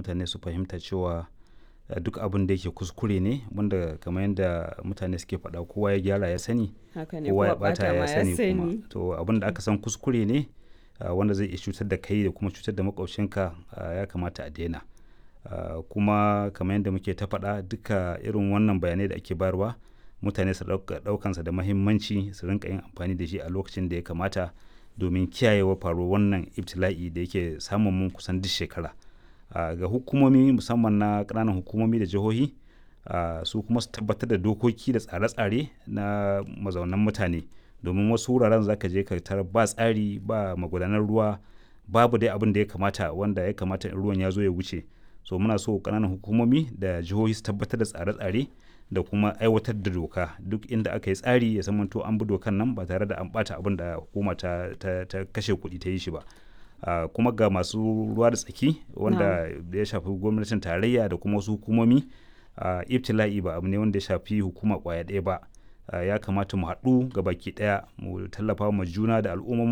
mutane su fahimta cewa uh, duk abin da yake kuskure ne wanda kamar yadda mutane suke faɗa kowa ya gyara ya sani haka ne kowa ya kowa bata bata ma ya ya sani kuma sani to abin da aka san kuskure ne uh, wanda zai iya cutar da kai da kuma cutar da makwabcinka uh, ya kamata a daina uh, kuma kamar yadda muke ta faɗa duka irin wannan bayanai da ake bayarwa mutane su ɗauka- ɗaukansa da mahimmanci su rinka yin amfani da shi a lokacin da ya kamata domin kiyayewa faruwar wannan ibtila'i da yake samun mun kusan duk shekara uh, ga hukumomi musamman na ƙananan hukumomi da jihohi uh, su kuma su tabbatar da dokoki da tsare-tsare na mazaunan mutane domin wasu wuraren zaka je ka tarar ba tsari ba magudanar ruwa babu dai abin da ya kamata wanda ya kamata in ruwan ya zo ya wuce so muna so ƙananan hukumomi da jihohi su tabbatar da tsare-tsare da kuma aiwatar da doka duk inda aka yi tsari ya zamanto an bi dokan nan ba tare da an bata abin da hukuma ta, ta, ta kashe kuɗi ta yi shi ba Uh, kuma ga masu ruwa da tsaki wanda da ya shafi gwamnatin tarayya da kuma wasu hukumomi uh, ibtila'i ba abu ne wanda ya shafi hukuma kwaya ɗaya ba uh, ya kamata mu haɗu ga baki ɗaya mu tallafa ma juna da al'ummomin